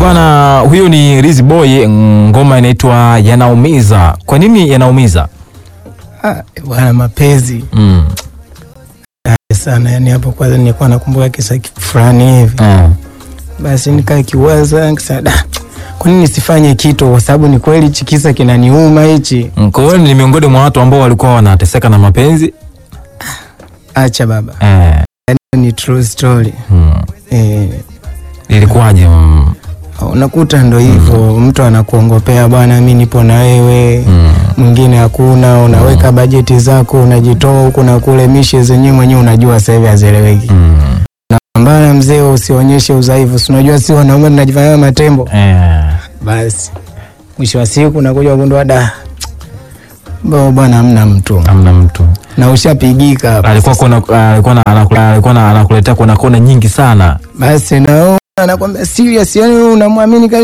bwana, huyo ni Riz Boy, ngoma inaitwa Yanaumiza. Kwa nini yanaumiza? Ah, bwana mapenzi Mm. ah, sana yani, hapo kwanza nilikuwa nakumbuka kisa fulani hivi, Eh. basi nikaa kiwaza nikasema, da, kwa nini nisifanye kitu, kwa sababu ni kweli hichi kisa kinaniuma hichi. Mm, Kwa hiyo ni miongoni mwa watu ambao walikuwa wanateseka na mapenzi. Acha baba, Eh. ni true story Mm. eh, Ilikuwaje? Mm. unakuta ndo hivyo mtu anakuongopea bwana, mi nipo na wewe Mm. mwingine hakuna, unaweka bajeti zako, unajitoa huku na kule, mishe zenyewe mwenyewe unajua sasa hivi hazieleweki. Mm. Mbana mzee, usionyeshe udhaifu, si unajua si wanaume tunajifanya matembo. Eh. Basi mwisho wa siku nakuja kugundua da bo bwana, hamna mtu Hamna mtu. na ushapigika hapa. Alikuwa kuna alikuwa na anakula- alikuwa na- anakuletea kona kona nyingi sana. Basi naona anakwambia serious, yani unamwamini